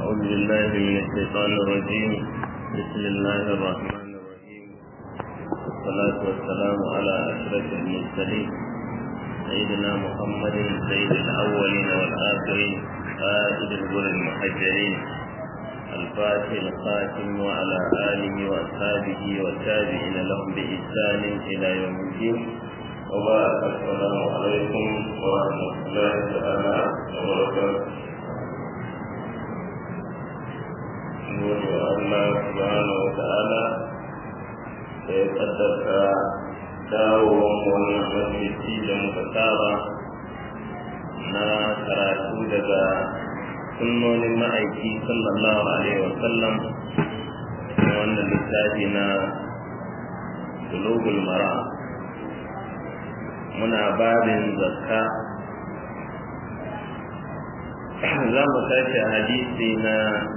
أعوذ بالله من الشيطان الرجيم بسم الله الرحمن الرحيم والصلاة والسلام على أشرف المرسلين سيدنا محمد سيد الأولين والآخرين قائد الغر المحجرين الفاتح الخاتم وعلى آله وأصحابه والتابعين لهم بإحسان إلى يوم الدين وبارك السلام عليكم ورحمة الله تعالى وبركاته gode wa Allah subhanahu wa ta'ala da ya kaddarta dawowar wannan majalisi da muka saba na karatu daga sunnonin ma'aiki sallallahu alaihi wa sallam na wannan littafi na bulugul mara muna babin zakka za mu tashi a hadisi na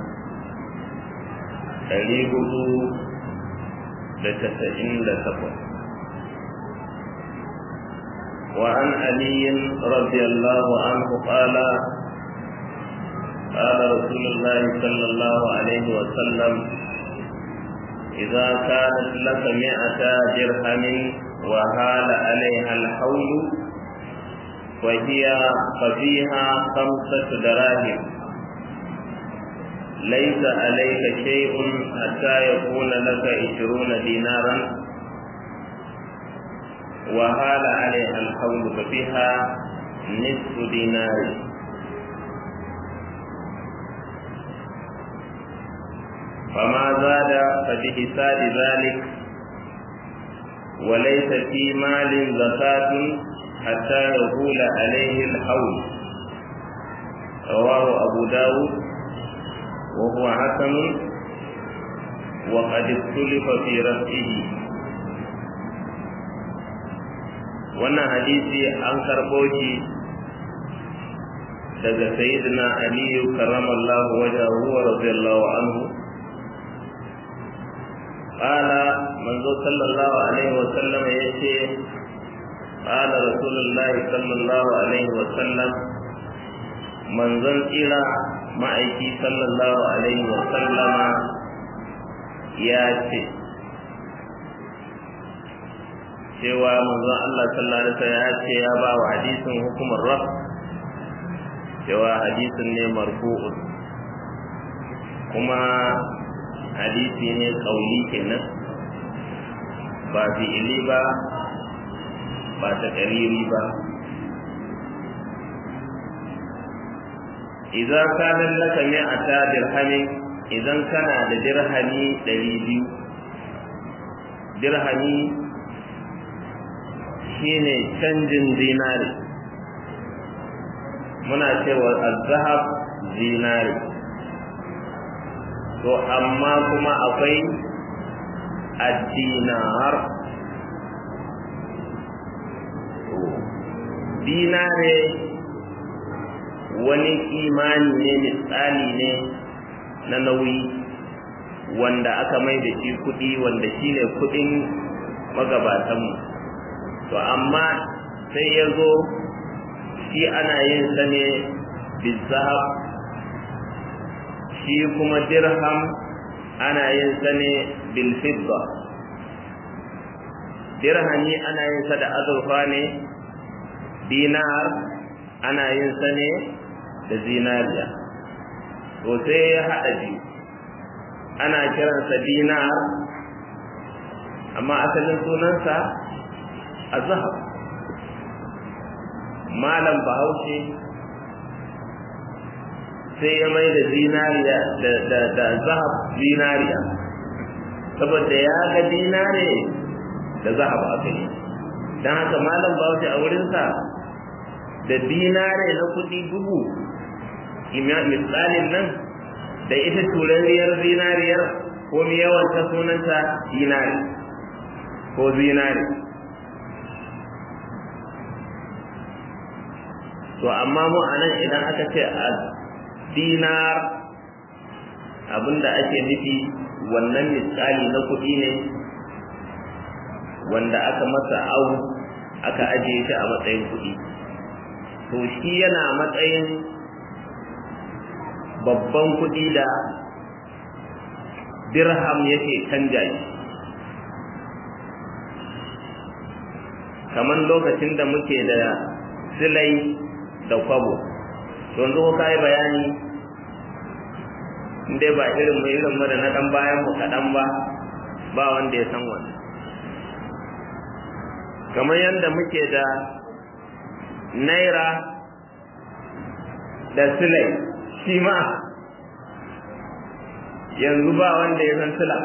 ɗari hudu da tasa'in da takwas وعن علي رضي الله عنه قال قال رسول الله صلى الله عليه وسلم إذا كانت لك مئة درهم وهال عليها الحول وهي ففيها خمسة دراهم ليس عليك شيء حتى يكون لك عشرون دينارا وهال عليها الحول ففيها نصف دينار فما زاد فبحساب ذلك وليس في مال زكاة حتى يقول عليه الحول رواه أبو داود وهو حسن وقد اختلف في رفعه wannan hadisi an karɓo shi daga sayyidina aliyu karramallahu wajahu wa radiyallahu anhu qala manzo sallallahu alaihi wa sallam yace qala rasulullahi sallallahu alaihi wa sallam manzon tsira ma'aiki sallallahu alaihi wa sallama ya ce cewa manzon Allah sallallahu alaihi wasallam ya ce ya ba wa hadisin hukumar raf cewa hadisin ne marfu'un kuma hadisi ne kauli kenan ba fi'ili ba ba ta kariri ba idza kana laka mi'ata dirhamin idan kana da dirhami 200 dirhami shine canjin zinari muna cewa azhab zinari to amma kuma akwai addinar dinare wani imani ne misali ne na nauyi wanda aka mai da shi kuɗi wanda shine kuɗin magabatanmu to amma sai ya zo shi ana yin sa ne bizahab shi kuma dirham ana yin sa ne bilfidda dirhami ana yin sa da azurfa ne dinar ana yin sa ne da zinariya to sai ya haɗa biyu ana kiransa dinar amma asalin sunansa a zahab malam bahaushe sai ya mai da zinariya da zahab zinariya saboda ya ga dinare da zahab aka yi don haka malam bahaushe a wurinsa da dinare na kuɗi dubu misalin nan da ita turariyar zinariyar ko yawan ta sunanta dinari ko zinari to amma mu anan idan aka ce a dinar abinda ake nufi wannan misali na kuɗi ne wanda aka masa au aka ajiye shi a matsayin kuɗi to shi yana matsayin babban kuɗi da dirham yake canja shi kamar lokacin da muke da silai da kwabo yanzu ko kai bayani inda ba irin mu irin mu da na dan bayan mu kaɗan ba ba wanda ya san wannan kamar yadda muke da naira da silai shi ma yanzu ba wanda ya san sila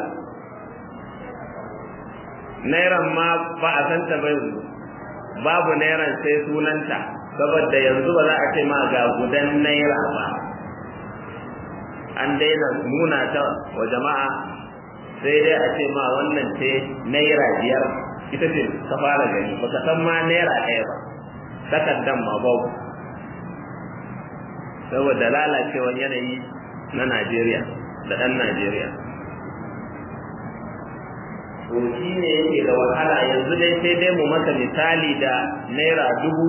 nairan ma ba a santa ba yanzu babu nairan sai sunanta saboda yanzu ba za a ce ma ga gudan naira ba an daina nuna ta wa jama'a sai dai a ce ma wannan ce naira biyar ita ce ta fara gani ba ka san ma naira ɗaya ba takardan ma babu saboda lalacewar yanayi na Najeriya da ɗan Najeriya. To shi ne yake da wahala yanzu dai sai dai mu maka misali da naira dubu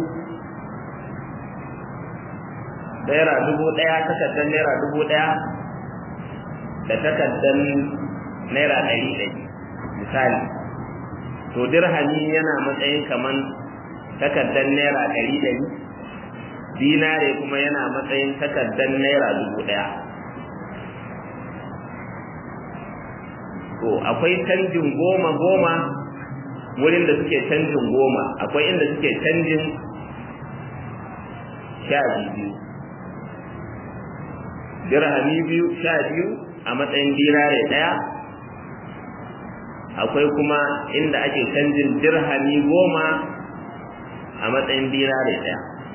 naira dubu ɗaya takardar naira dubu ɗaya da takardar naira ɗari ɗari misali to dirhami yana matsayin kaman takardar naira ɗari ɗari dinare kuma yana matsayin takardar naira dubu ɗaya to akwai canjin goma goma wurin da suke canjin goma akwai inda suke canjin sha biyu dirhami biyu sha biyu a matsayin dinare ɗaya akwai kuma inda ake canjin dirhami goma a matsayin dinare ɗaya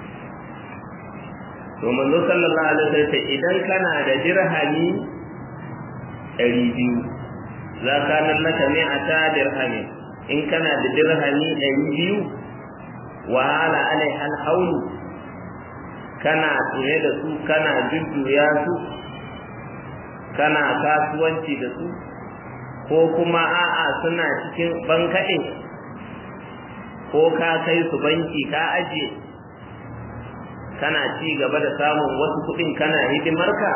to manzo sallallahu alaihi wasallam idan kana da dirhami ɗari biyu za ka nan laka ne a ta dirhami in kana da dirhami ɗari biyu wahala alai alhaulu kana tsaye da su kana jujjuya su kana kasuwanci da su ko kuma a'a suna cikin bankaɗe ko ka kai su banki ka ajiye kana ci gaba da samun wasu kuɗin kana hidimarka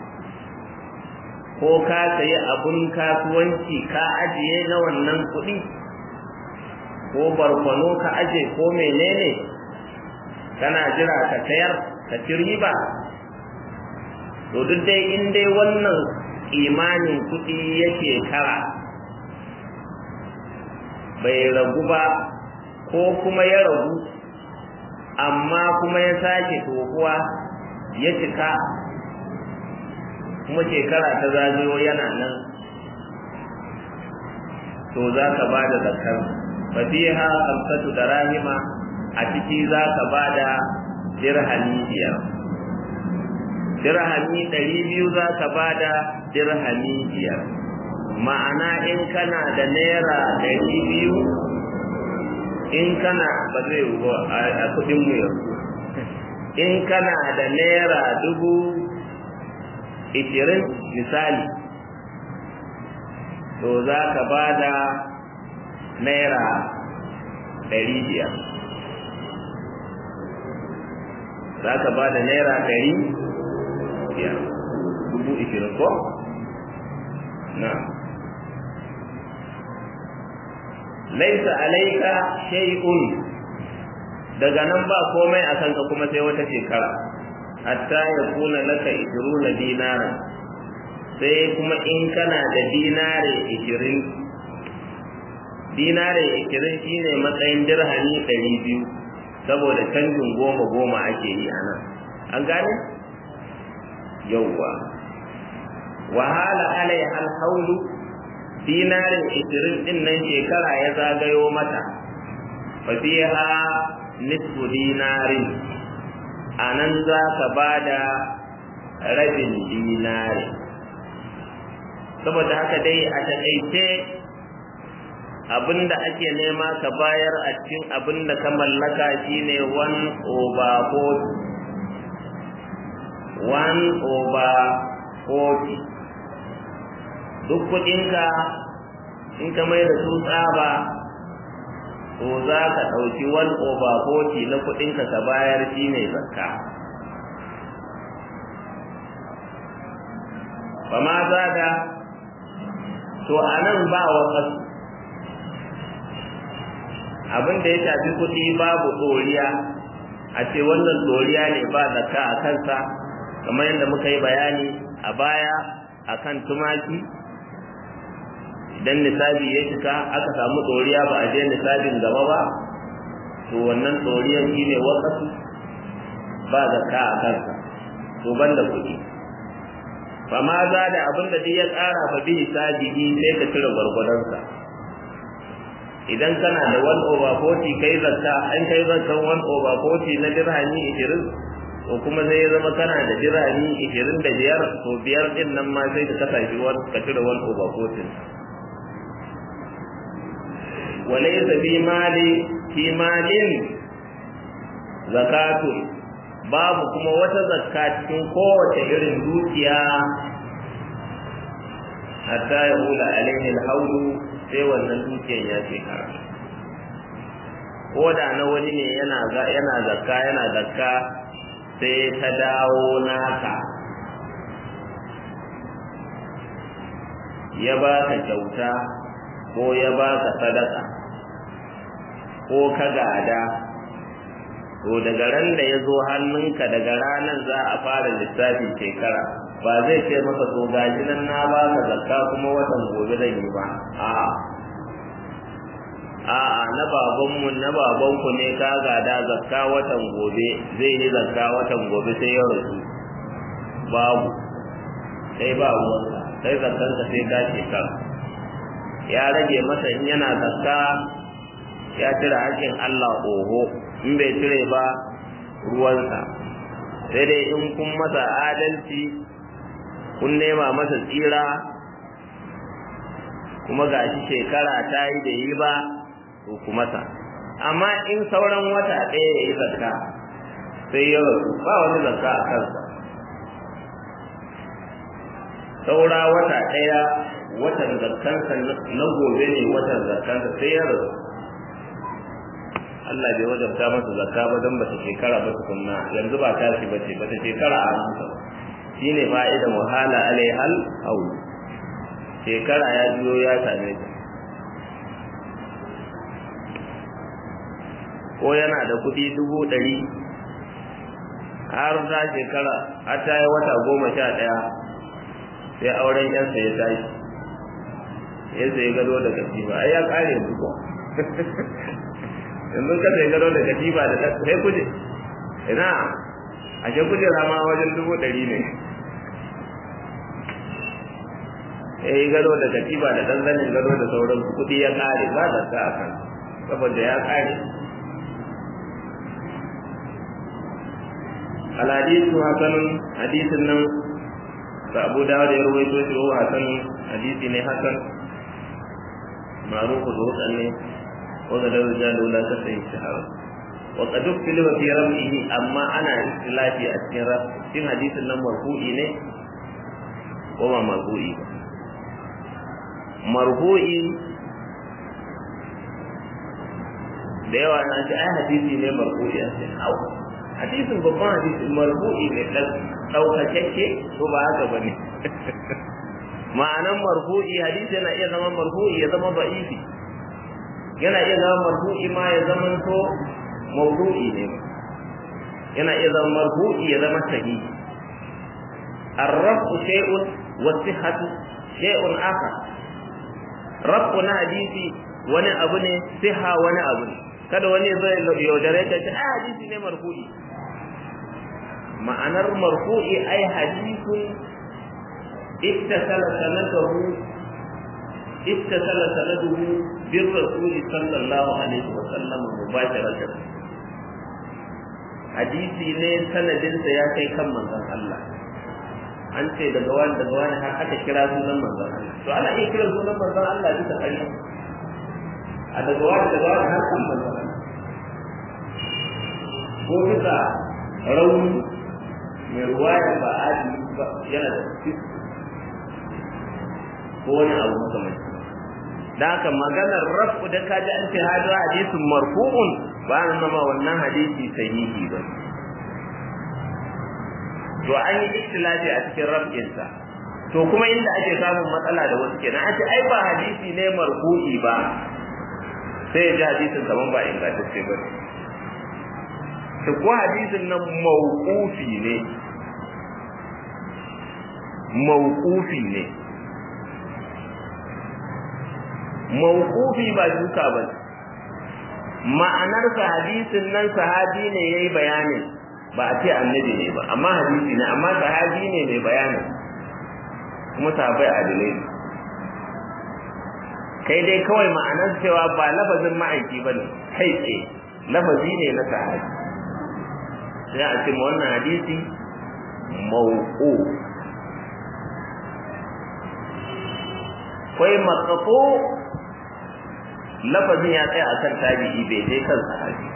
ko ka sayi abun kasuwanci ka ajiye na wannan kuɗi ko barkwano ka aje ko menene kana jira ka sayar ka ci riba to duk dai in dai wannan imanin kuɗi yake kara bai ragu ba ko kuma ya ragu amma kuma ya sake tokuwa ya cika kuma shekara ta zagayo yana nan to za ka ba da zakar fasiha kamsatu da rahima a ciki za ka ba da dirhami biyar dirhami ɗari biyu za ka ba da dirhami biyar ma'ana in kana da naira ɗari biyu in kana ba zai yi a kudin mu yanzu in kana da naira dubu ishirin misali to za ka ba da naira ɗari biyar za ka ba da naira ɗari biyar dubu ishirin ko? na laisa alaika shay'un daga nan ba komai a kanka kuma sai wata shekara hatta ya kuna laka ishiruna dinara sai kuma in kana da dinare ishirin dinare ishirin shine matsayin dirhami ɗari biyu saboda canjin goma goma ake yi a nan an gane yauwa wahala alai alhaulu dinarin ishirin din nan shekara ya zagayo mata fasiha nisfu dinarin a nan za ka ba da rabin dinari saboda haka dai a taƙaice abinda ake nema ka bayar a cikin abinda ka mallaka shine one over forty one over forty duk kuɗinka in ka mai da su tsaba to za ka ɗauki one over forty na kuɗinka ka bayar shi ne zakka fa ma zada to anan ba wakas abin da ya shafi kuɗi babu ɗoriya a ce wannan ɗoriya ne ba zakka a kansa kamar yadda muka yi bayani a baya akan tumaki idan nisabi ya cika aka samu ɗoriya ba a je nisabin gaba ba to wannan ɗoriyan shi ne wakasu ba zakka a kansa to banda kuɗi fa ma za da abin da ya ƙara fa bi hisabihi sai ka cire gwargwadonsa idan kana da 1 over 40 kai zakka an kai zakkan 1 over 40 na dirhami 20 to kuma sai ya zama kana da dirhami 25 to biyar din nan ma sai ka kasa shi ka cire 1 over 40 walaysa fi mali fi malin zakatun babu kuma wata zakka cikin kowace irin dukiya hatta ya hula alaihi alhawlu sai wannan dukiyan ya shekara ko da na wani ne yana yana zakka yana zakka sai ta dawo naka ya ba ka kyauta ko ya ba ka sadaka ko ka gada to daga ran da ya zo hannunka daga ranar za a fara lissafin shekara ba zai ce maka to gaji nan na ba ka zakka kuma watan gobe zan yi ba a'a a'a na babanmu na babanku ne ka gada zakka watan gobe zai yi zakka watan gobe sai ya rasu babu sai ba ruwanka sai zakkanka sai ka shekara ya rage masa in yana zakka ya cire haƙƙin Allah oho in bai cire ba ruwansa sai dai in kun masa adalci kun nema masa tsira kuma ga shi shekara ta yi da yi ba to ku masa amma in sauran wata ɗaya ya yi zakka sai ya rasu ba wani zakka a kansa saura wata ɗaya watan zakkansa na gobe ne watan zakkansa sai ya rasu Allah bai wajabta masa zakka ba don bata shekara ba tukunna yanzu ba tashi bace bata shekara a hannunsa shine fa'idan wahala alaihal haul shekara ya biyo ya same ta ko yana da kuɗi dubu ɗari har ta shekara har ta yi wata goma sha ɗaya sai auren yansa ya tashi ya sai gado da katifa ai ya kare yanzu ko yanzu ka sai gado da katifa da sai kuje ina ashe kujera ma wajen dubu ɗari ne ya yi gado da katifa da ɗan zanin gado da sauran kuɗi ya kare ba da sa a kan saboda ya kare alhadisu hasanun hadisin nan da abu dawud ya ruwaito shi wa hasan hadisi ne hasan ma'rufu zuwa ne wa ga dawo da lula ta sai shahara wa qad ukila fi rafihi amma ana istilafi a cikin raf cikin hadisin nan marfu'i ne ko ba marfu'i ba marfu'i da yawa na ce ai hadisi ne marfu'i a cikin hawa hadisin babban hadisin marfu'i ne ɗaukakakke ko ba haka ba ne ma'anan marfu'i hadisi yana iya zama marfu'i ya zama ba'ifi yana iya zama marfu'i ma ya zama to mawdu'i ne yana iya zama marfu'i ya zama sahihi الرفع شيء والصحة شيء آخر رفع na hadisi wani abu ne siha wani abu ne kada wani ya zo ya yaudare ka ce ai hadisi ne marfu'i ma'anar marfu'i ai hadisun ittasala sanadahu ittasala sanaduhu bir rasuli sallallahu alaihi wa sallam mubasharatan hadisi ne sanadinsa ya kai kan manzon Allah an ce daga wani daga wani har aka kira sunan manzon Allah to ana iya kira sunan manzon Allah bisa ƙarya a daga wani daga wani har kan manzon Allah ko bisa rauni mai ruwaya ba adi ba yana da ko wani abu makamanci da haka maganar rafu da kaji an ce hadu hadisin marfu'un ba nan nama wannan hadisi sahihi ba to an yi ikhtilafi a cikin raf'insa to kuma inda ake samun matsala da wasu kenan a ce ai ba hadisi ne marfu'i ba sai ya ji hadisin kaman ba ingantacce ba to ko hadisin nan mawqufi ne mawqufi ne mawqufi ba duka ba ma'anar sa hadisin nan sahabi ne yayi bayanin ba a ce annabi ne ba amma hadisi ne amma sahabi ne mai bayanin kuma sahabbai adilai ne kai dai kawai ma'anar cewa ba lafazin ma'aiki ba ne kai tsaye lafazi ne na sahabi sai a ce wannan hadisi mau'u kai matsatso lafazin ya tsaya akan tabi'i bai dai kan sahabi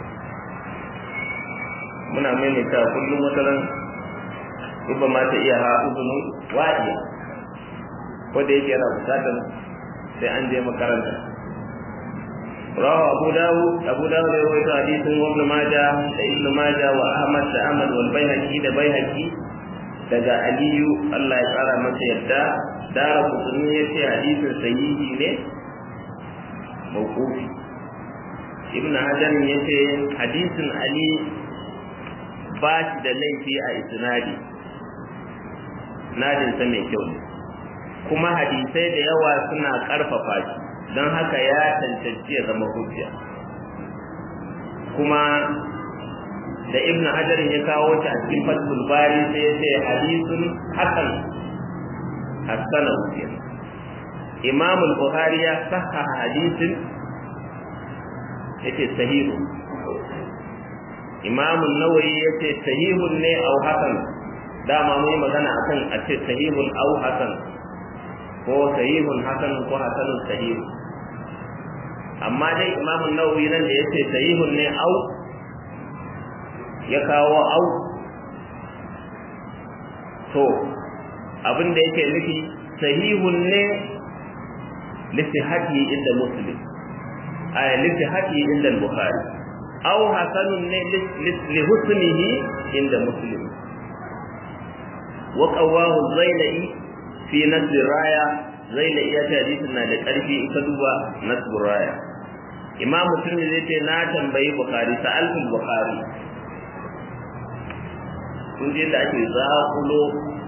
muna maimaita kullum wata ran ba ma ta iya ha uzunu wa'iya ko da yake yana bukatar sai an je makaranta rawa abu dawud abu dawud ya rawaito hadisin wa ibn majah da ibn majah wa ahmad da ahmad wal baihaqi da baihaqi daga aliyu Allah ya tsara masa yadda dara kutuni ya ce hadisin sahihi ne mawqufi ibn hajar ya ce hadisin ali ba shi da laifi a isnadi nadinsa mai kyau ne kuma hadisai da yawa suna ƙarfafa shi don haka ya cancanci ya zama hujja kuma da ibn hajar ya kawo shi a cikin fatul bari sai ya ce hadisun hasan hasana hujja imam al-bukhari ya sahha hadisin yace sahihu imam an-nawawi yace sahihun ne au hasan dama mun magana akan a ce sahihun au hasan ko sahihun hasan ko hasanun sahih amma dai imamu nawawi nan da yace sahihun ne au ya kawo au to abin da yake nufi sahihun ne lisihati inda muslim ay lisihati inda bukhari au hasanun ne li husnihi inda muslim wa qawahu zainai fi nasbir raya zai da iya hadisin na da ƙarfi in ka duba nasbur raya imam muslim zai ce na tambayi bukhari sa'altul bukhari kun je da ake zakulo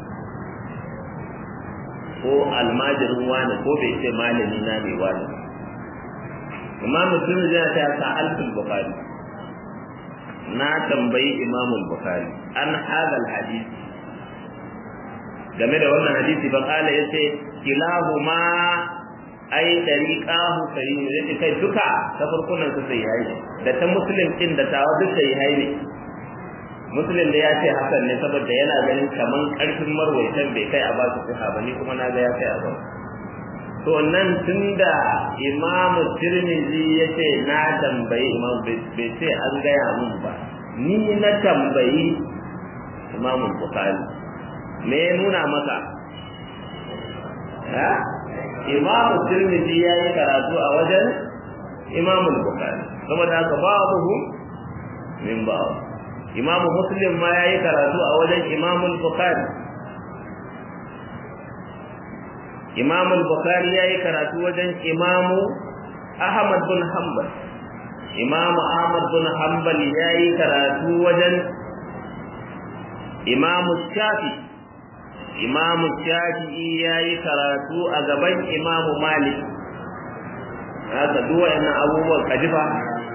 ko almajirin wani ko bai ce malami na mai wani imam muslim zai ce sa'altul bukhari na tambayi imamul bukhari an hadal hadisi game da wannan hadisi ba kala yace kilahuma ai dariqahu sayyid yace kai duka ta farkunan su sai yayi da ta muslim din da tawa duk sai yayi ne muslim da ya ce hasan ne saboda yana ganin kaman karfin marwaitan bai kai a ba su siha ba ni kuma na ga ya kai a ba to nan tunda imam tirmidhi yace na tambayi imam bai ce an gaya mun ba ni na tambayi imam bukhari me ya nuna maka ha imamu tirmidhi ya yi karatu a wajen imamu bukhari saboda haka babu min babu imamu muslim ma ya yi karatu a wajen imamu bukhari imamu bukhari ya yi karatu wajen imamu ahmad bin hanbal imamu ahmad bin hanbal ya yi karatu wajen imamu shafi imamu shafi'i ya yi karatu a gaban imamu malik haka duwa yana abubuwan kajifa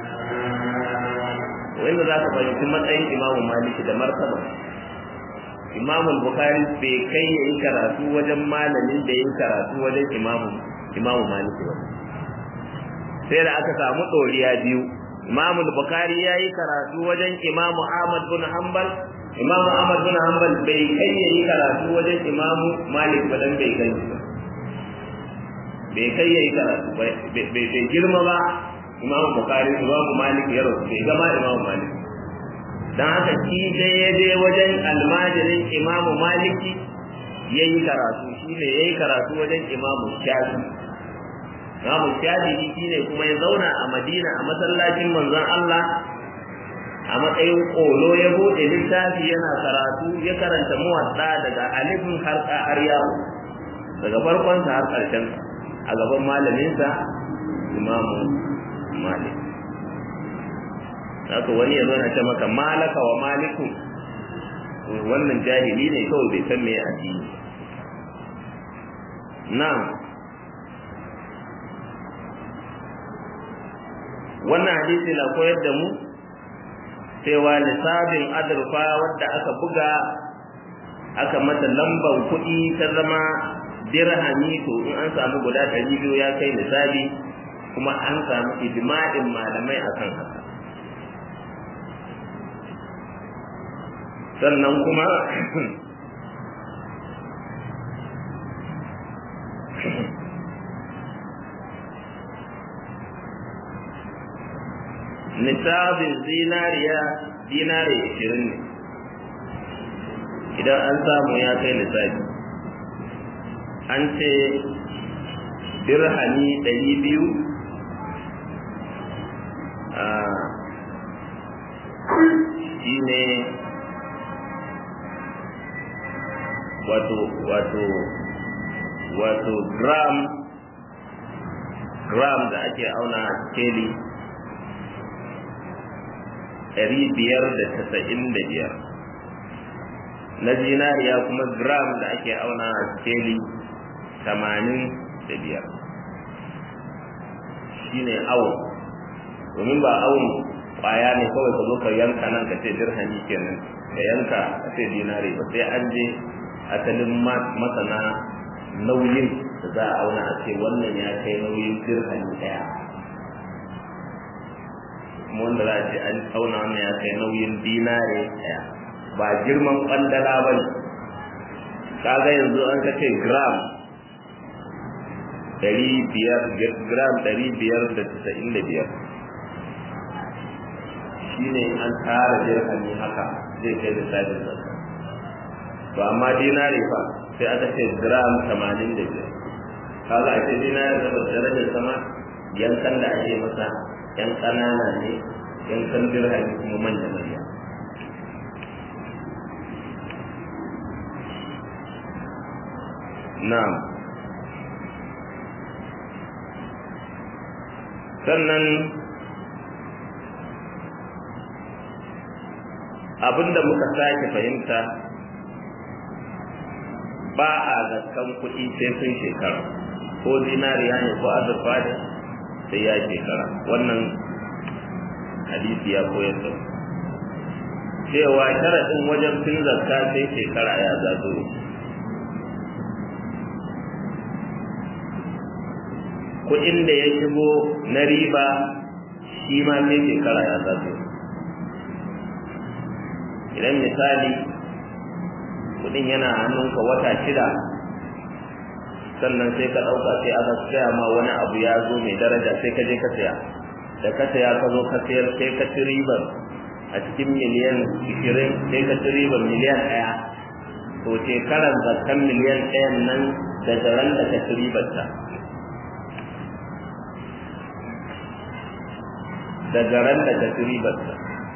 wanda za ka fahimci matsayin imamu maliki da martaba imamu bukari bai kai ya yi karatu wajen malamin da ya yi karatu wajen imamu imamu maliki ba sai da aka samu ɗoriya biyu imamu bukari ya yi karatu wajen imamu ahmad bin hanbal imamu ahmad bin hanbal bai kai ya yi karatu wajen imamu malik ba dan bai kai ba bai kai ya yi karatu bai girma ba imamu bukari imamu malik ya rasu bai gama imamu malik dan haka shi dai ya je wajen almajirin imamu maliki ya yi karatu shi ne ya yi karatu wajen imamu shafi imamu shafi shi ne kuma ya zauna a madina a masallacin manzon allah a matsayin ƙolo ya buɗe littafi yana karatu ya karanta muwadda daga alifin har har yawo daga farkon sa har karshen a gaban malamin sa imamu malik haka wani ya zo na ce maka malaka wa maliku wannan jahili ne kawai bai san me addini na'am wannan hadisi na koyar da mu cewa lissafin azurfa wadda aka buga aka mata lambar kuɗi ta zama dirhami to in an samu guda ɗari biyu ya kai lissafi kuma an samu ijma'in malamai akan haka sannan kuma nisabin zinariya dinari ishirin ne idan an samu ya kai nisabi an ce dirhami ɗari biyu shi ne wato wato wato gram gram da ake auna a skeli ɗari biyar da tasa'in da biyar na zinariya kuma gram da ake auna a skeli tamanin da biyar shi ne awon domin ba awon kwaya ne kawai ka zo ka yanka nan ka ce dirhami kenan ka yanka ka ce dinari ba sai an je asalin masana nauyin da za a auna a ce wannan ya kai nauyin dirhami ɗaya kuma wanda za a ce an auna wannan ya kai nauyin dinare ɗaya ba girman ƙwandala ba ne kaga yanzu an ka ce gram ɗari biyar gram ɗari biyar da tasa'in da biyar shi ne an tara dirhami haka zai kai lissafin zakka to amma dinare fa sai aka ce gram tamanin da biyar kaga a ce dinare da darajar sama yankan da ake masa yan ƙanana ne yankan dirhami kuma manya manya na'am sannan abinda muka sake fahimta ba a gaskan kuɗi sai sun shekara ko zinariya ne ko azurfa ne sai ya shekara wannan hadisi ya koyar da cewa sharaɗin wajen fin zakka sai shekara ya zazo kuɗin da ya shigo na riba shi ma sai shekara ya zazo idan misali kuɗin yana hannunka wata shida sannan sai ka ɗauka sai aka saya ma wani abu ya zo mai daraja sai ka je ka saya da ka saya ka zo ka sayar sai ka ci ribar a cikin miliyan ishirin sai ka ci ribar miliyan ɗaya to shekarar zakan miliyan ɗayan nan daga ran da ka ci ribarta daga ran da ka ci ribarta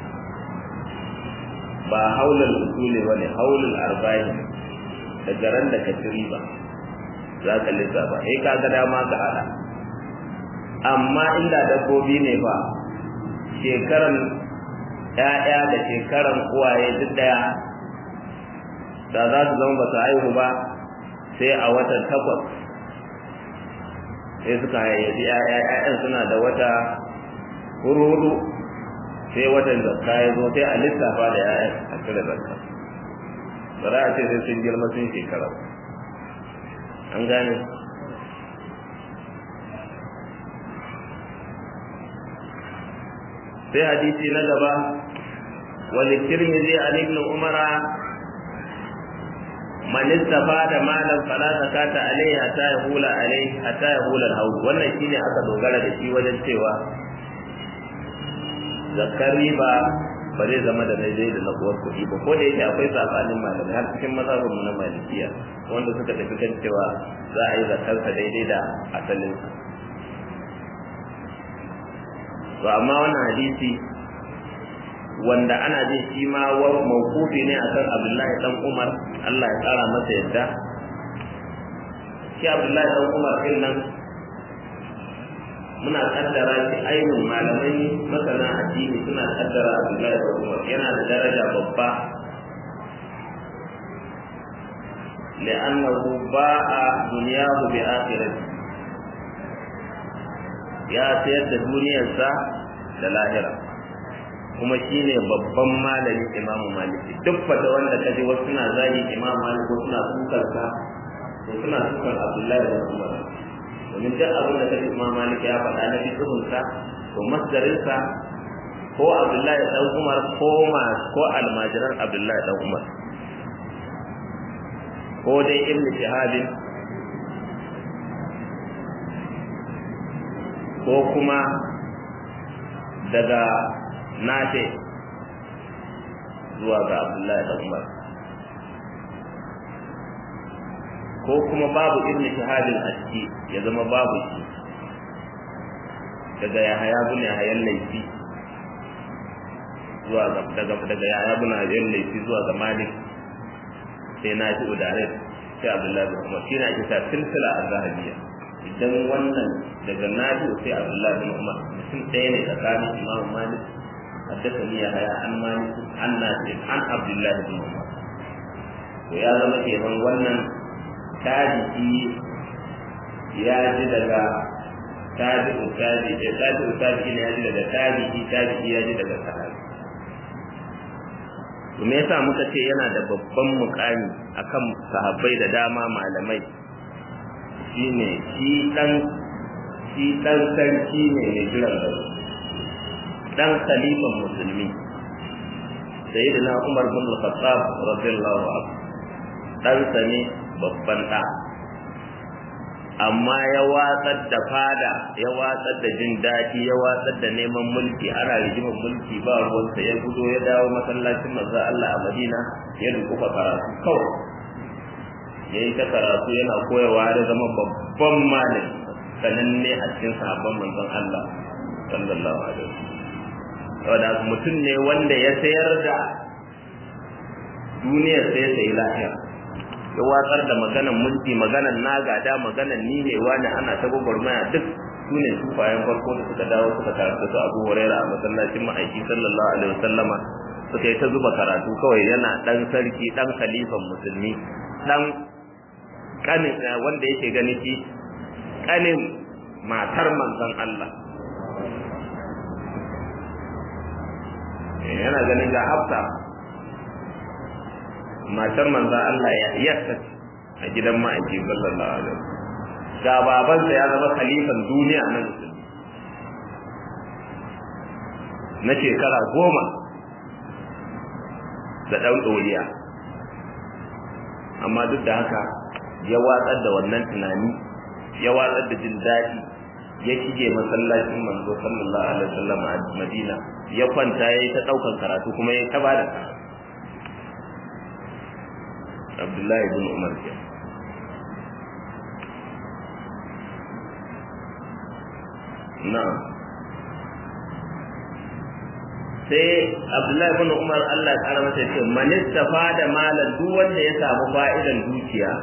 ba haulul usuli ba ne haulul arba'in daga ran da ka ci riba za ka lissafa eh ka ga dama ka hada amma inda dabbobi ne fa shekaran ƴaƴa da shekaran uwaye duk daya da za su zama ba su haihu ba sai a watan takwas sai suka haifi ƴaƴa ƴaƴan suna da wata hurudu sai watan zakka ya zo sai a lissafa da ƴaƴan a cire zakka ba za a ce sai sun girma sun shekara an gane sai hadisi na gaba wani tirmizi an ibn umara man istafada malan fala zakata alaihi hatta yahula alaihi hatta yahula al wannan shine aka dogara da shi wajen cewa zakar riba ba zai zama da daidai da na uwar kuɗi ba ko da yake akwai sabanin malamai har cikin mazhabin na malikiya wanda suka tafi kan cewa za a yi zakarsa daidai da asalin to amma wannan hadisi wanda ana jin shi ma mawkufi ne akan Abdullahi dan Umar Allah ya tsara masa yadda shi abdullahi dan umar din nan muna kaddara shi ainihin malamai masana addini suna kaddara abdullahi dan umar yana da daraja babba لأنه باع دنياه بآخرته ya sayar da duniyarsa da lahira kuma shine babban malamin imamu maliki duk fata wanda ka ji wasu suna zagi imamu malik ko suna sukar sa to suna sukar abdullahi da umar domin duk abin da kaji imamu malik ya faɗa na fiqhun sa to masdarin sa ko abdullahi dan umar ko ma ko almajiran abdullahi dan umar ko dai ibn shahabin ko kuma daga nafe zuwa ga abdullahi da umar ko kuma babu ibn shahadin a ciki ya zama babu shi daga yahaya bin yahayan laifi zuwa ga daga daga yahaya bin yahayan laifi zuwa ga malik sai na ji udare sai abdullahi bin umar shi na ake sa silsila a zahabiya idan wannan daga nafi sai abdullahi bin umar mutum ɗaya ne tsakanin imamu malik حدثني يحيى عن مالك عن نافع عن عبد الله بن عمر to ya zama kenan wannan tabi'i ya ji daga tabi'u tabi'i tabi'u tabi'i ne ya ji daga tabi'i tabi'i ya ji daga sahabi to me yasa muka ce yana da babban mukami akan sahabbai da dama malamai shine shi dan shi dan sarki ne mai jiran gaba dan khalifan musulmi sayyidina Umar bin Al-Khattab radiyallahu anhu dan ne babban da amma ya watsar da fada ya watsar da jin daɗi ya watsar da neman mulki ana rigimar mulki ba ruwansa ya gudo ya dawo masallacin manzo Allah a Madina ya dukufa karatu kawai ya yi ta karatu yana koyarwa da zama babban malami sananne a cikin sahabban manzon Allah sallallahu alaihi wasallam saboda mutum ne wanda ya sayar da duniyar sai sai lafiya ya watsar da maganan mulki maganan nagada maganan ni ne wani ana ta gwagwarmaya duk su ne sufayen farko da suka dawo suka karatu su abu huraira a masallacin ma'aiki sallallahu alaihi wasallama suka yi ta zuba karatu kawai yana dan sarki dan khalifan musulmi dan kanin wanda yake gani shi kanin matar manzon Allah yana ganin ga hafsa matar manzo Allah ya yassa a gidan ma'aiki sallallahu alaihi ga babansa ya zama khalifan duniya na musulmi na shekara goma da ɗan ɗoriya amma duk da haka ya watsar da wannan tunani ya watsar da jin daɗi ya shige masallacin manzo sallallahu alaihi wasallam a Madina ya kwanta yayi ta daukan karatu kuma yayi ta bada karatu Abdullahi ibn Umar ke na'am sai Abdullahi ibn Umar Allah ya kara masa ce man da malan duk wanda ya samu fa'idan dukiya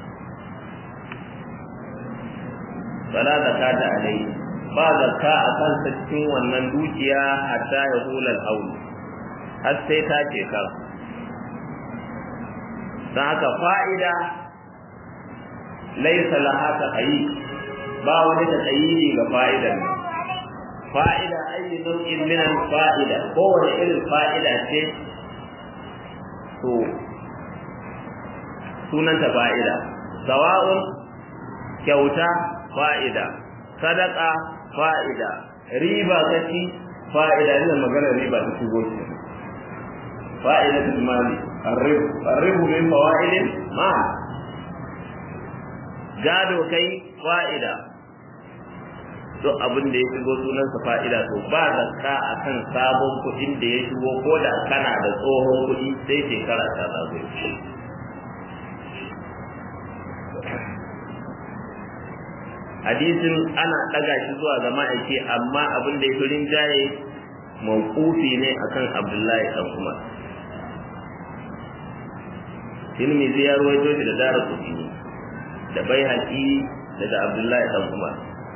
fala zakata alai ba zakka a kansa cikin wannan dukiya hatta ya hula al har sai ta ce ka dan haka fa'ida laysa laha taqayi ba wani taqayi ga fa'idan fa'ida ayi nau'in min al-fa'ida ko wani irin fa'ida ce to sunanta fa'ida sawa'un kyauta fa'ida sadaka fa'ida riba kaci fa'ida ne magana riba ta shigo shi fa'ida ta mali arribu arribu min fawaidin ma gado kai fa'ida duk abin da ya shigo sunansa fa'ida to ba zakka akan sabon kuɗin da ya shigo ko da kana da tsohon kuɗi sai shekara ta zagaye hadisin ana ɗaga shi zuwa ga ma'aiki amma abin da ya fi rinjaye mawqufi ne akan abdullahi dan umar Tirmidhi ya ruwaito shi da dara kutini da baihaqi daga abdullahi dan umar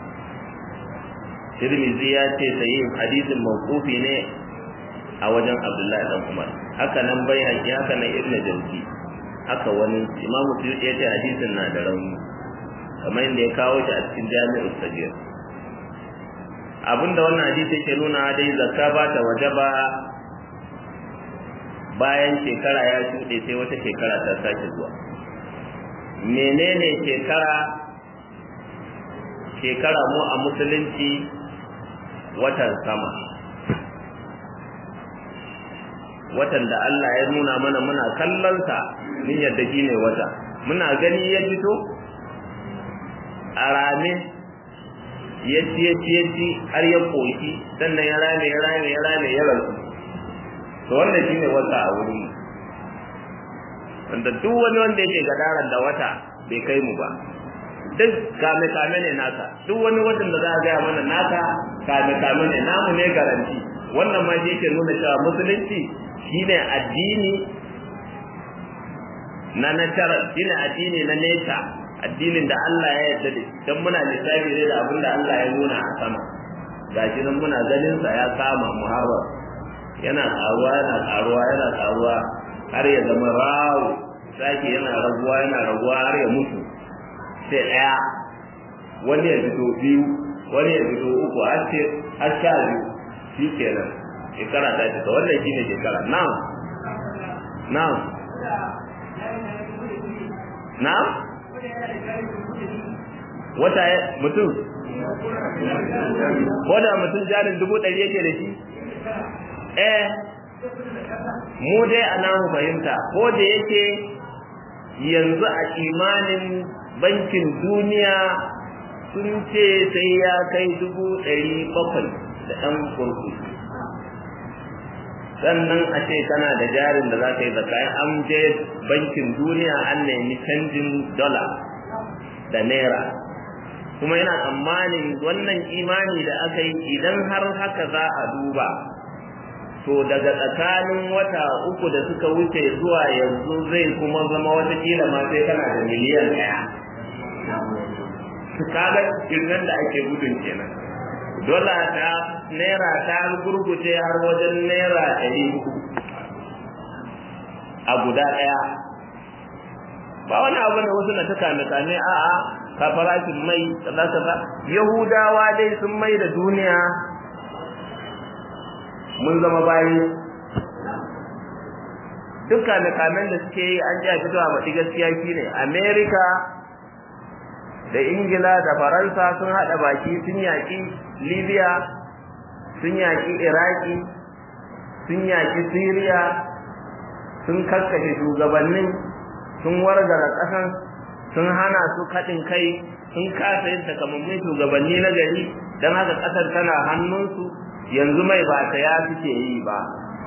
tirmizi ya ce sahihin hadisin mawqufi ne a wajen abdullahi dan umar haka nan baihaqi haka nan ibnu jawzi haka wani imamu suyuti ya ce hadisin na da rauni kamar yadda ya kawo shi a cikin jami'ul sagir abinda wannan hadisi yake nuna dai zakka ba ta wajaba bayan shekara ya shuɗe sai wata shekara ta sake zuwa menene shekara shekara mu a musulunci watan sama watan da Allah ya nuna mana muna kallonsa min yadda shi ne wata muna gani ya fito a rame ya ci ya ci ya ci har ya koki sannan ya rame ya rame ya rame ya rasu to wannan shine wata a wurin wanda duk wani wanda yake gadaran da wata bai kai mu ba duk kame kame ne naka duk wani watan da za a gaya mana naka kame kame ne namu ne garanti wannan ma shi ke nuna cewa musulunci shine addini na natural shine addini na nature addinin da Allah ya yarda da dan muna lissafi ne da abin da Allah ya nuna a sama gashi nan muna ganin sa ya kama muharrar yana karuwa yana karuwa yana karuwa har ya zama rawu sake yana raguwa yana raguwa har ya mutu sai daya wani ya fito biyu wani ya fito uku har ce har sha biyu shi kenan shekara ta fita wannan shi ne shekara na'am na'am na'am wata mutum ko da mutum jarin dubu ɗari yake da shi eh mu dai a namu fahimta ko da yake yanzu a imanin bankin duniya sun ce sai ya kai dubu ɗari bakwai da ɗan kurku sannan a ce kana da jarin da za ka yi zaka an je bankin duniya an nemi canjin dola da naira kuma yana tsammanin wannan imani da aka yi idan har haka za a duba to daga tsakanin wata uku da suka wuce zuwa yanzu zai kuma zama watakila ma sai kana da miliyan ɗaya kaga kirnan da ake gudun kenan dola ta naira ta gurguje har wajen naira ɗari a guda ɗaya ba wani abu da wasu na ta kame kame a'a ka farashin mai kaza kaza yahudawa dai sun mai da duniya mun zama bayi duk kame-kamen da suke yi an ji a fito a maɗi gaskiya shine america da ingila da faransa sun haɗa baki sun yaƙi libya sun yaƙi iraki sun yaƙi syria sun kaskashe shugabannin sun wargara ƙasan sun hana su kaɗin kai sun kasa yin takamammun shugabanni na gari don haka ƙasar tana hannunsu yanzu mai ba ta ya suke yi ba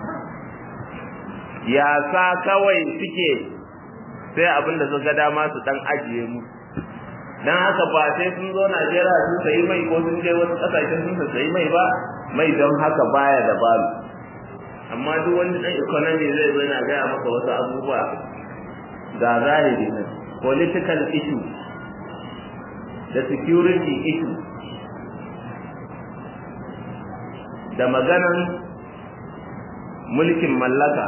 yasa kawai suke sai abin da suka dama su dan ajiye mu dan haka ba sai sun zo Najeriya sun sayi mai ko sun je wasu kasashen sun sayi mai ba mai don haka baya da balu amma duk wani dan economy zai zo yana gaya maka wasu abubuwa ga zahiri ne political issue da security issue da maganan mulkin mallaka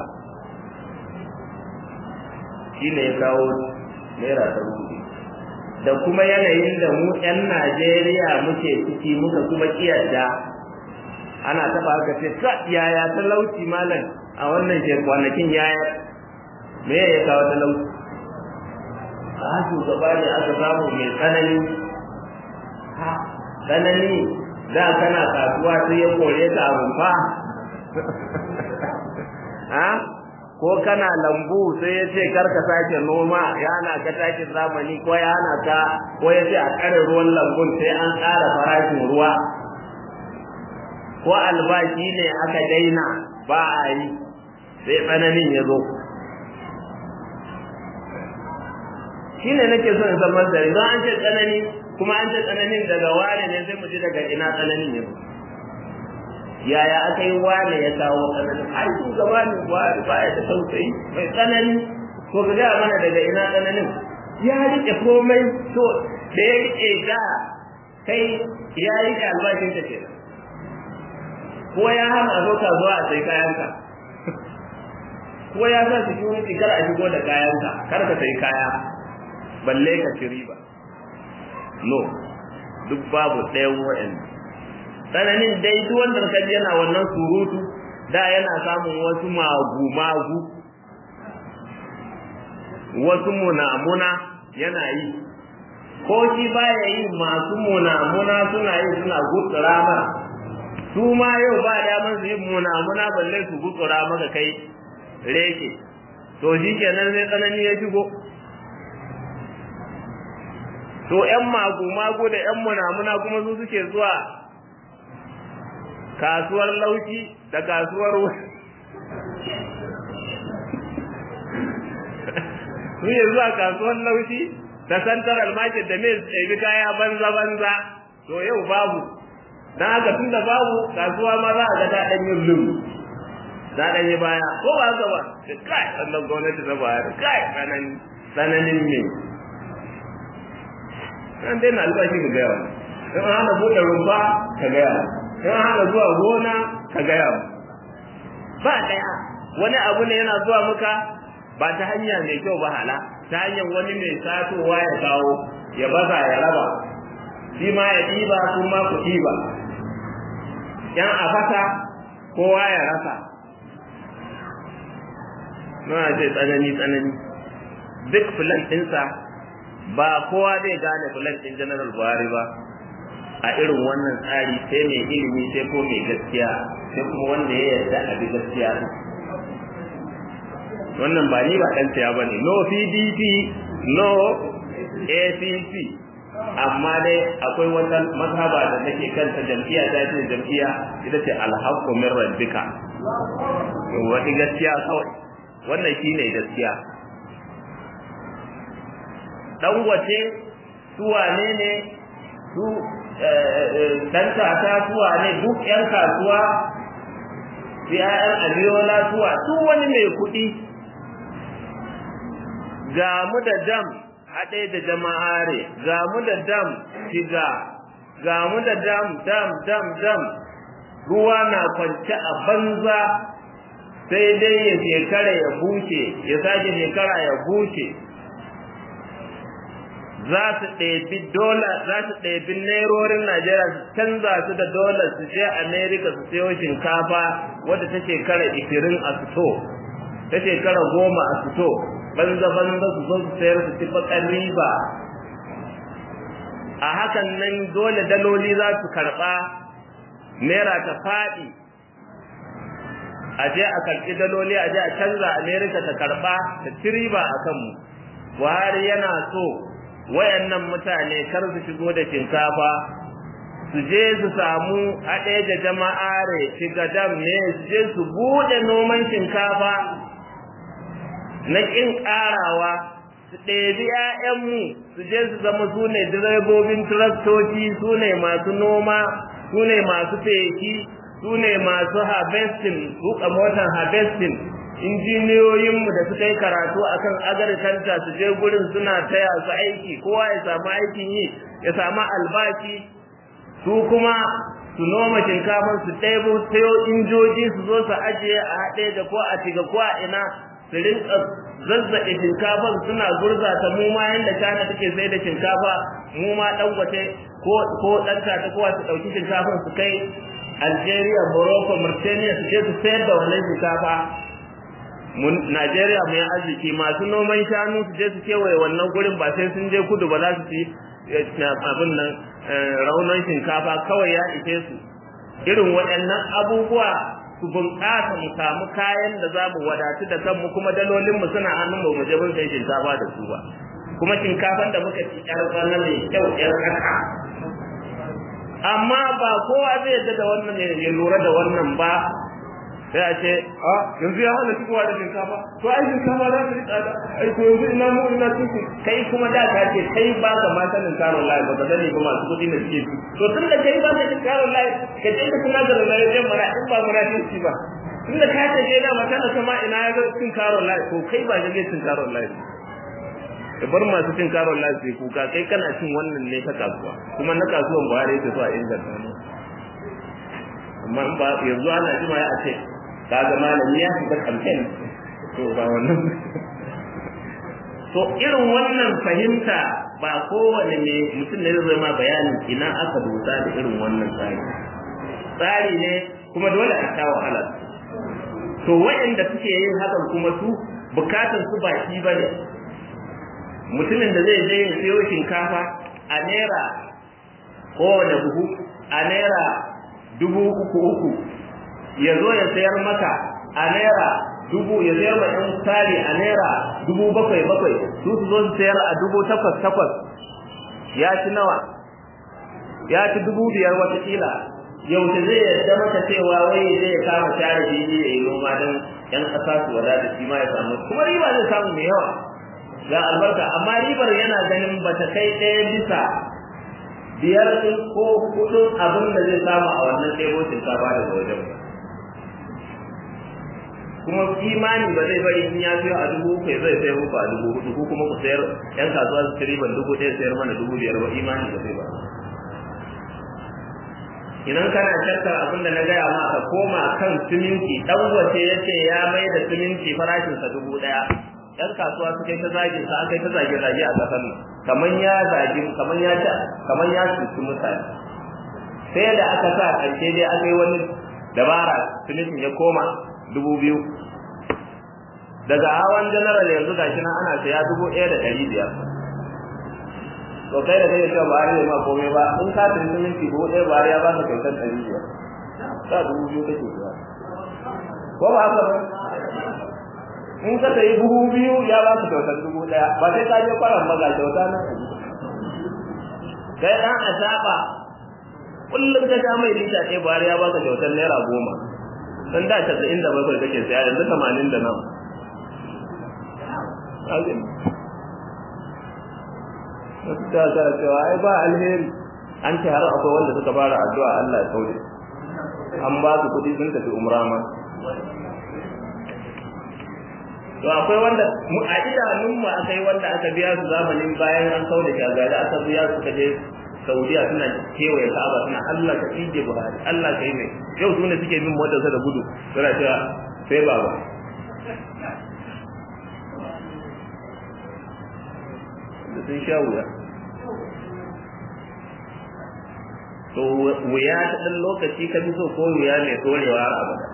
shi ne ya kawo naira ta rufe da kuma yanayin da mu 'yan najeriya muke ciki muka kuma kiyarda ana taba haka ce ka yaya talauci malam a wannan kwanakin yaya me ya kawo talauci a shugaba ne aka samu mai tsanani ha tsanani da kana kasuwa sai ya kore ka rumfa ha ko kana lambu sai ya ce kar ka sake noma ya hana ka takin zamani ko ya hana ka ko ya ce a kare ruwan lambun sai an ƙara farashin ruwa ko albashi ne aka daina ba a yi sai tsananin ya zo shi ne nake son in san masari don an ce tsanani kuma an ce tsananin daga wane ne sai mu ji daga ina tsananin ya zo yaya aka yi wane ya kawo tsananin ai shugaba ne ba ya da tausayi mai tsanani ko ka gaya mana daga ina tsananin ya rike komai to da ya rike da kai ya rike albashin ka kenan ko ya hana a zo kasuwa a sai kayanka ko ya sa security kar a shigo da kayanka kar ka sai kaya balle ka ci riba no duk babu ɗayan wa'annan tsananin dai duk wanda ka ji yana wannan surutu da yana samun wasu magu-magu wasu munamuna yana yi ko shi baya yi masu munamuna suna yi suna gutsura mara su ma yau ba daman su yi munamuna balle su gutsura maka kai reke to shi kenan sai tsanani ya shigo to ƴan magu-magu da ƴan munamuna kuma su suke zuwa kasuwar lauci da kasuwar su yi zuwa kasuwar lauci da central market da mai tsaye kaya banza-banza to yau babu don haka tun da babu kasuwa ma za a ga ta ɗan yin lulu ta ɗan yi baya ko ba haka ba kai wannan gwamnati na bayar kai tsananin ne an daina albashi ka gaya wani in an hana buɗe rumfa ka gaya wani in an hana zuwa gona ka gaya wani ba ɗaya wani abu ne yana zuwa muka ba ta hanya mai kyau ba hala ta hanyar wani mai satowa ya kawo ya baza ya raba shi ma ya ɗiba su ma ku ɗiba yan a fasa kowa ya rasa na ce tsanani tsanani duk filan ɗinsa ba kowa zai gane filan ɗin general buhari ba a irin wannan tsari sai mai ilimi sai ko mai gaskiya sai kuma wanda ya yarda a bi gaskiya wannan ba ni ba ɗan siya ba ne no pdp no acc amma dai akwai wata mazhaba da take kanta jam'iyya ta ce jam'iyya ita ce alhaqqu min rabbika wani gaskiya kawai wannan shine gaskiya dan wace su wane ne su dan tata su wane duk yan kasuwa su ƴaƴan abiyola suwa su wani mai kuɗi ga mu da dam haɗe da jama'are ga mu da dam shiga ga mu da dam dam dam dam ruwa na kwance a banza sai dai ya shekara ya buce ya sake shekara ya buce za su ɗebi dola za su ɗebi nairorin Najeriya su canza su da dola su je Amerika su sayo shinkafa wadda ta shekara ishirin a fito ta shekara goma a fito banza banza su zo su sayar su ci bakar riba a hakan nan dole daloli za su karɓa naira ta faɗi a je a karɓi daloli a je a canza Amerika ta karɓa ta ci riba a kanmu Buhari yana so wayannan mutane kar su shigo da shinkafa su je su samu haɗe da jama'are shigadam ne su je su buɗe noman shinkafa na ƙin ƙarawa su ɗebi ‘ya'yanmu su je su zama su ne direbobin traktoci su ne masu noma su ne masu feki su ne masu harvesting tuka motar harvesting injiniyoyinmu da suka yi karatu akan agriculture su je gurin suna taya su aiki kowa ya samu aikin yi ya samu albashi su kuma su noma shinkafar su ɗebo sayo injoji su zo su ajiye a haɗe da ko a tiga ko a ina su rinka zazzaɓe shinkafar suna gurza ta mu ma yanda China take sai da shinkafa mu ma dangote ko ko dan ta kowa su ɗauki shinkafar su kai Algeria, Morocco, Mauritania su je su sayar da wannan shinkafa Najeriya mai arziki masu noman shanu su je su kewaye wannan gurin ba sai sun je kudu ba za su ci abin nan raunan shinkafa kawai ya ishe su irin waɗannan abubuwa su bunƙasa mu samu kayan da za mu wadatu da kanmu kuma dalolin mu suna hannun mu je mun sai shinkafa da su ba kuma shinkafan da muka ci ƴar ƙwana mai kyau ƴar ƙasa amma ba kowa zai yadda da wannan ya lura da wannan ba sai a ce a yanzu ya hana shigowa da shinkafa to ai shinkafa za ta yi tsada ai to yanzu ina mu ina tuku kai kuma da ka ce kai ba ka ma sanin karon layi ba ka sani ba masu kuɗi da suke ci to tun da kai ba ka cin karon layi ka je ka kula da rayuwar mara in ba mura ci ba tun da ka ce je da mata na sama ina ya ga cin karon layi to kai ba ka cin karon layi ka bar masu cin karon lafi kuka kai kana cin wannan ne ta kasuwa kuma na kasuwan ba yake so a inganta ne amma in ba yanzu ana jima ya ce kaga malami ya shiga campaign to ba wannan to irin wannan fahimta ba kowane ne mutum ne zai ma bayanin ina aka dosa da irin wannan tsari tsari ne kuma dole a sha wahala to waɗanda suke yin hakan kuma su bukatan su ba shi bane mutumin da zai je ya siyo shinkafa a naira kowane buhu a naira dubu uku uku ya zo ya sayar maka a naira dubu ya sayar ma ɗan tsari a naira dubu bakwai bakwai su su zo su sayar a dubu takwas takwas ya ci nawa ya ci dubu biyar watakila yaushe zai yarda maka cewa wai zai ya kama share jini ya yi noma don yan ƙasa su wadata shi ma ya samu kuma riba zai samu mai yawa ga albarka amma ribar yana ganin ba ta kai ɗaya bisa biyar ɗin ko hudun abin da zai samu a wannan ɗebo shinkafa daga wajen ba kuma imani ba zai bari in ya siyo a dubu uku zai sayar muku a dubu hudu ko kuma ku sayar yan kasuwa su ci riban dubu ɗaya sayar mana dubu biyar ba imani ba zai ba idan kana shakkar abin da na gaya ma ka koma kan siminti dan wace yace ya mai da siminti farashin sa dubu ɗaya yan kasuwa suka yi ta zagin sa aka yi ta zage zage a kasar nan kaman ya zagi kaman ya ta kaman ya cuci mutane sai da aka sa ƙarshe dai aka yi wani dabara simintin ya koma dubu biyu daga hawan general yanzu gashi nan ana saya dubu ɗaya da ɗari biyar to kai da kai cewa ba har ma komai ba in ka tafi siminti dubu ɗaya ba ya ba ka kyautar ɗari biyar sa dubu biyu kake biya ko ba haka ba in ka sayi buhu biyu ya ba ka kyautar dubu ɗaya ba sai ka je kwaran ba ga kyauta nan kai ɗan a saba kullum ka sha mai lita ɗaya ba ya ba ka kyautar naira goma dan da casa'in da bakwai kake saya yanzu tamanin da nan wasu ta sa cewa ai ba alheri an ce har akwai wanda suka fara addu'a Allah ya kauce an ba su kuɗi sun tafi umra ma to akwai wanda a idanun mu akai wanda aka biya su zamanin bayan an kauda shagari aka biya su kaje Saudiya suna kewaye Ka'aba suna Allah ka ije Buhari Allah ka yi mai yau su ne suke bin motarsa da gudu suna cewa sai baba da sun sha wuya to wuya ta ɗan lokaci ka fi so ko wuya mai tsorewa har abada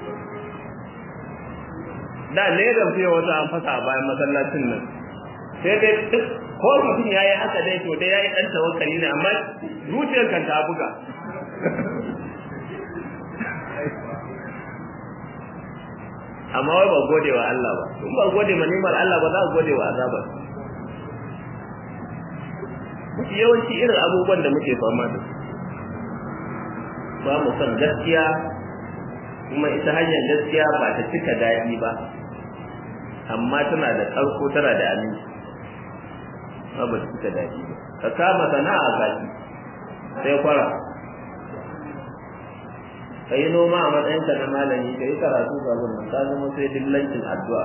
da ne da fiye wata an fasa a bayan masallacin nan sai dai duk ko mutum ya yi haka dai to dai ya yi ɗan tawakkali ne amma zuciyar kan ta buga amma wai ba gode wa Allah ba in ba gode ma nimar Allah ba za a gode wa azabar mafi yawanci irin abubuwan da muke fama da ba mu son gaskiya kuma ita hanyar gaskiya ba ta cika daɗi ba amma tana da ƙarko tana da aminci ba ba ta cika daɗi ba ka kama sana'a gashi sai kwara ka yi noma a matsayinka na malami ka yi karatu ga wannan ka zama sai dillancin addu'a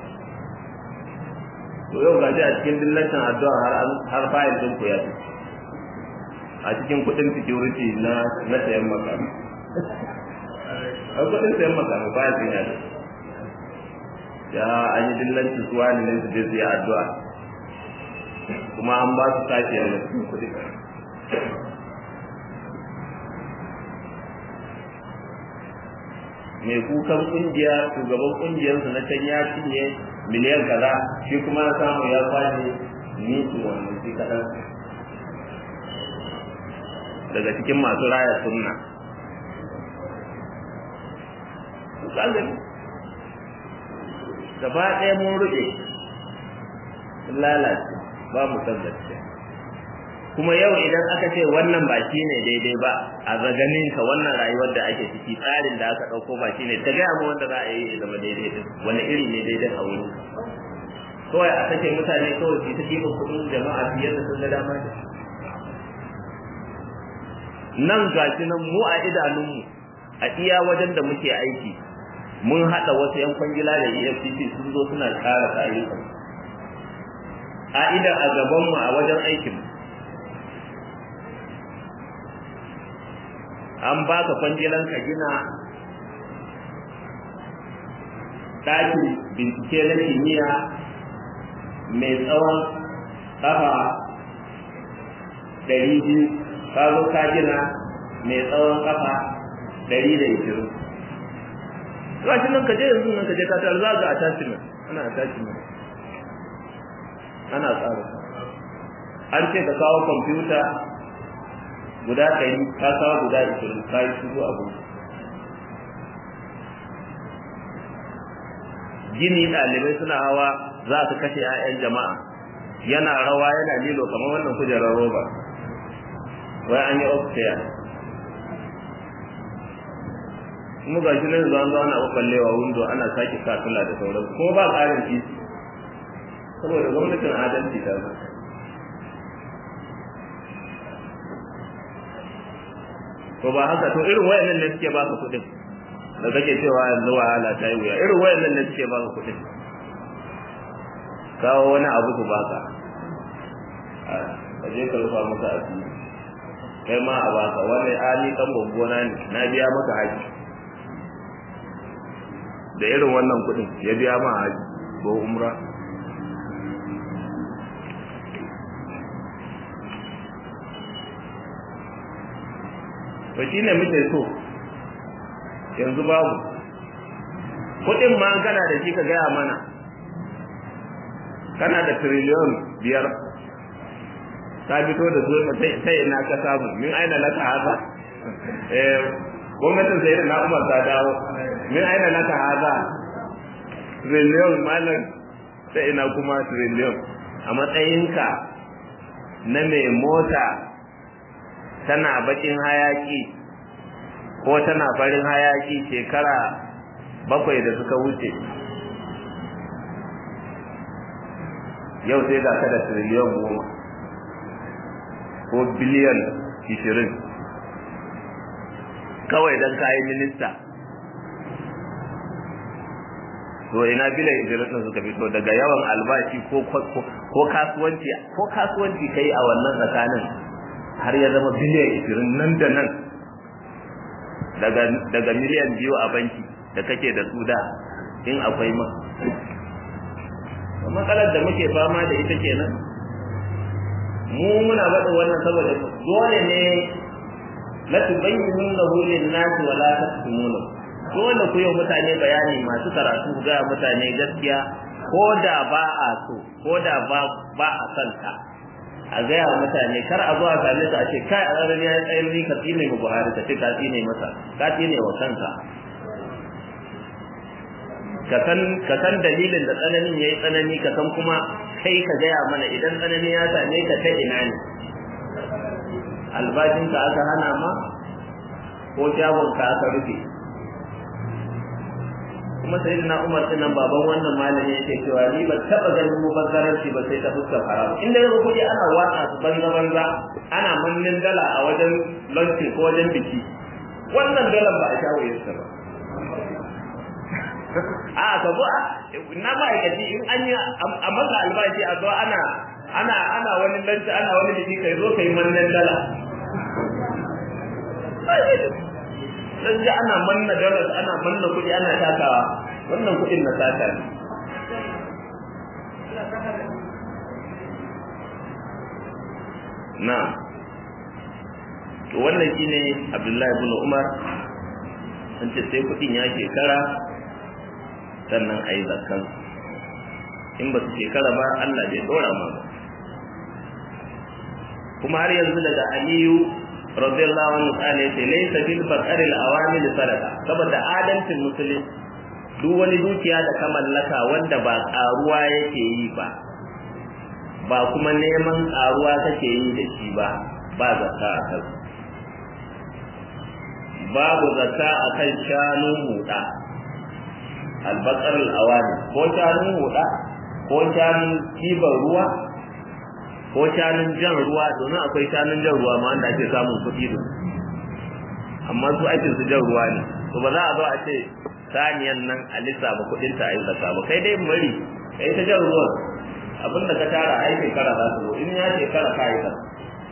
to yau gaji a cikin dillancin addu'a har har fayil din ku ya a cikin kuɗin security na na sayan makami a kuɗin sayan makami fayil din ya ya an yi dillancin su wani ne su je su yi addu'a kuma an ba su sake yana cikin kuɗi mai kukan kungiya shugaban kungiyarsu na can ya cinye miliyan kaza shi kuma ya samu ya kwashe nisu wannan shi kaɗan daga cikin masu raya sunna gaba ɗaya mun ruɗe lalace ba mu san gaskiya kuma yau idan aka ce wannan ba shi ne daidai ba a zaganin ka wannan rayuwar da ake ciki tsarin da aka ɗauko ba shi ne ta gaya mu wanda za a yi ya zama daidai din wani iri ne daidai a wurin kawai a sake mutane kawai su ta kima kuɗin jama'a fiye da sun ga dama da nan gashi nan mu a idanunmu a iya wajen da muke aiki mun haɗa wasu 'yan kwangila da efcc sun zo suna ƙara ayyukan ƙa'ida a gabanmu a wajen aikin an baka kwangilan ka gina ɗakin bincike na kimiyya mai tsawon ƙafa ɗari biyu ka zo ka gina mai tsawon ƙafa ɗari da ishirin gashi nan ka je yanzu nan ka je ka tar za ga attachment ana attachment ana tsara an ce ka kawo kwamfuta guda ɗari ka kawo guda ishirin ka yi shigo abu gini ɗalibai suna hawa za su kashe 'ya'yan jama'a yana rawa yana lilo kamar wannan kujerar roba wai an yi upstairs kuma ga shi nan zuwa zuwa ana ɓaɓɓallewa windo ana sake katula da sauran kuma ba ƙarin titi saboda gwamnatin adalci ta zo to ba haka to irin wayannan ne suke baka kuɗin da kake cewa yanzu wahala ta yi wuya irin wayannan ne suke baka kuɗin kawo wani abu su baka ka je ka rufa maka asiri kai ma a baka wani ali kan gwaggona ne na biya maka haji da irin wannan kuɗin ya biya ma haji ko umra to shine muke so yanzu babu kuɗin ma kana da shi ka gaya mana kana da triliyon biyar ka fito da zuwa sai ina ka samu min aina laka haza eh gwamnatin sai na umar ta dawo min aina laka haza triliyon malam sai ina kuma triliyon a matsayinka na mai mota tana bakin hayaki ko tana farin hayaki shekara bakwai da suka wuce yau sai ga ka da triliyon goma ko biliyan ishirin kawai don kayi minista to ina biliyan ishirin ɗin suka fito daga yawan albashi ko kasuwanci ko kasuwanci kai a wannan tsakanin har ya zama biliyan ishirin nan da nan daga miliyan biyu a banki da kake da su da in akwai ma matsalar da muke fama da ita kenan mu muna faɗin wannan saboda dole ne la tubayyinu lin-nasi wa la taktumunu dole ku yi mutane bayani masu karatu ga mutane gaskiya ko da ba a so ko da ba ba a son ka a gaya wa mutane kar a zo a same su a ce kai a ranar ya tsayar ni ka tsine mu Buhari ka ce ka tsine masa ka tsine wa kanka ka san dalilin da tsananin ya yi tsanani ka san kuma kai ka gaya mana idan tsanani ya same ka ta ina ne albashinka aka hana ma ko shagonka aka rufe kuma sai na umar nan baban wannan malami yake cewa ni ba taba ganin mubazzaranci ba sai ta fuskar haram inda yau kuɗi ana watsa su banza banza ana mannin dala a wajen launching ko wajen biki wannan dalar ba a shawo yasta ba a ka zo na ma'aikaci in an yi a masa albashi a zo ana ana ana wani lanci ana wani biki kai zo kai mannan dala dan ji ana manna dalar ana manna kuɗi ana takawa wannan kuɗin na sata ne na to wannan shine Abdullahi ibn Umar an ce sai kuɗin ya shekara sannan a yi zakkan in ba su shekara ba Allah bai dora ma ba kuma har yanzu daga Aliyu radiyallahu anhu kana yace laysa bil faqr al awamil sadaqa saboda adalcin musulmi duk wani dukiya da ka mallaka wanda ba karuwa yake yi ba ba kuma neman karuwa kake yi da shi ba ba zakka a kan babu zakka a kan shanu huda albaqar al awamil ko shanu huda ko shanun kibar ruwa ko shanun jan ruwa domin akwai shanun jan ruwa ma wanda ake samun kuɗi da amma su ake su jan ruwa ne to ba za a zo a ce saniyan nan a lissafa kuɗin ta a yi zaka ba kai dai bari kai ta jan ruwan a abinda ka tara ai shekara za su zo in ya shekara ka yi kan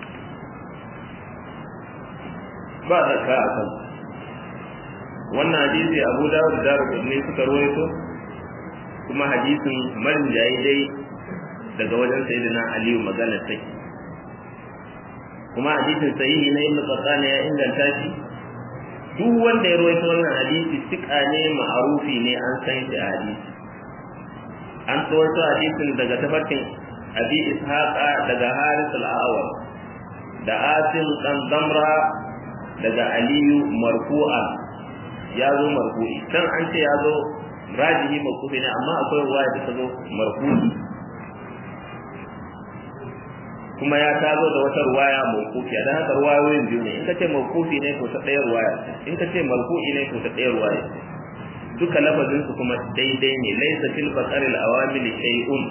ba da ka a kan wannan hadisi abu dawud da ne suka rawaito kuma hadisin marin jayi dai daga wajen sayyidina aliyu magana take kuma hadisin sahihi na ibnu qattani ya inganta shi duk wanda ya rawaito wannan hadisi tika ne ma'arufi ne an san shi a hadisi an tsawaito hadisin daga tafarkin abi ishaqa daga haris al-awwal da asim dan damra daga aliyu marfu'an ya zo marfu'i kan an ce ya zo rajihi marfu'i ne amma akwai ruwaya da ta zo marfu'i kuma ya tazo da wata ruwaya mawqufi dan haka ruwayoyin biyu ne in ka ce mawqufi ne to ta ɗaya ruwaya in ka ce marfu'i ne to ta ɗaya ruwaya duka lafazin su kuma daidai ne laysa fil baqari al awamil shay'un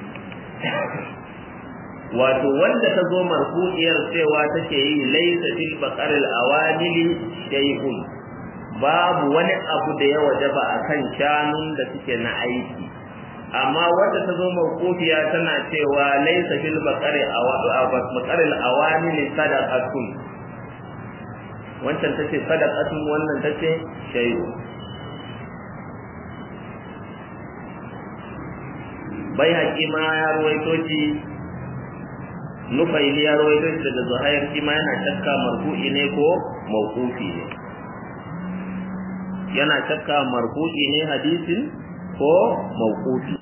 wato wanda ta zo marfu'iyar cewa take yi laysa fil baqari al awamil shay'un babu wani abu da ya wajaba akan shanun da suke na aiki amma wanda ta zo mawqufiya tana cewa laysa fil baqari baqari al awamil sadaqatun wancan tace sadaqatun wannan tace shay'un bai haƙi ma ya ruwaito shi nufaili ya ruwaito shi daga zuhair shi ma yana shakka marfu'i ne ko mawqufi ne yana shakka marfu'i ne hadisin ko mawqufi